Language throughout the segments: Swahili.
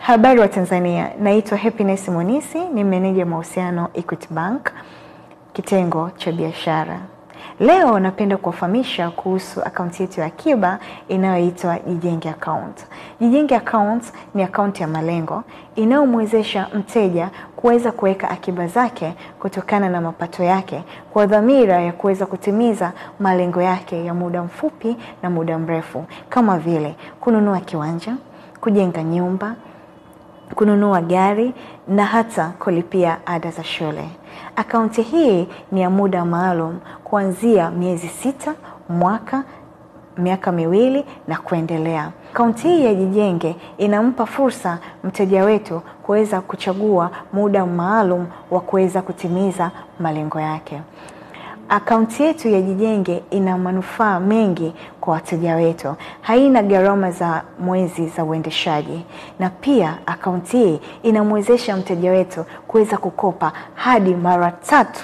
Habari wa Tanzania, naitwa Happiness Monisi, ni meneja mahusiano Equity Bank, kitengo cha biashara. Leo napenda kuwafahamisha kuhusu akaunti yetu ya akiba inayoitwa Jijenge Account. Jijenge Account ni akaunti ya malengo inayomwezesha mteja kuweza kuweka akiba zake kutokana na mapato yake kwa dhamira ya kuweza kutimiza malengo yake ya muda mfupi na muda mrefu, kama vile kununua kiwanja, kujenga nyumba, kununua gari na hata kulipia ada za shule. Akaunti hii ni ya muda maalum kuanzia miezi sita, mwaka, miaka miwili na kuendelea. Akaunti hii ya Jijenge inampa fursa mteja wetu kuweza kuchagua muda maalum wa kuweza kutimiza malengo yake. Akaunti yetu ya Jijenge ina manufaa mengi kwa wateja wetu, haina gharama za mwezi za uendeshaji, na pia akaunti hii inamwezesha mteja wetu kuweza kukopa hadi mara tatu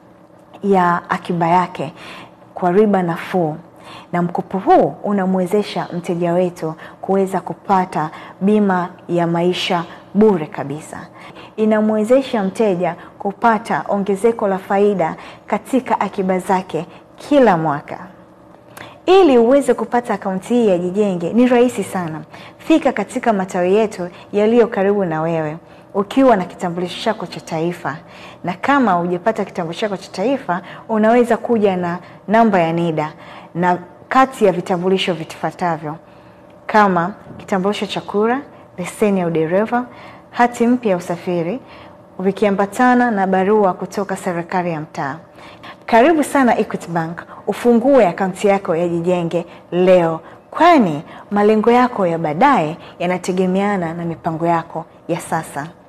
ya akiba yake kwa riba nafuu na mkopo huu unamwezesha mteja wetu kuweza kupata bima ya maisha bure kabisa. Inamwezesha mteja kupata ongezeko la faida katika akiba zake kila mwaka. Ili uweze kupata akaunti hii ya Jijenge ni rahisi sana. Fika katika matawi yetu yaliyo karibu na wewe ukiwa na kitambulisho chako cha taifa, na kama hujapata kitambulisho chako cha taifa, unaweza kuja na namba ya NIDA na kati ya vitambulisho vifuatavyo kama kitambulisho cha kura, leseni ya udereva, hati mpya ya usafiri, vikiambatana na barua kutoka serikali ya mtaa. Karibu sana Equity Bank, ufungue akaunti yako ya Jijenge leo, kwani malengo yako ya baadaye yanategemeana na mipango yako ya sasa.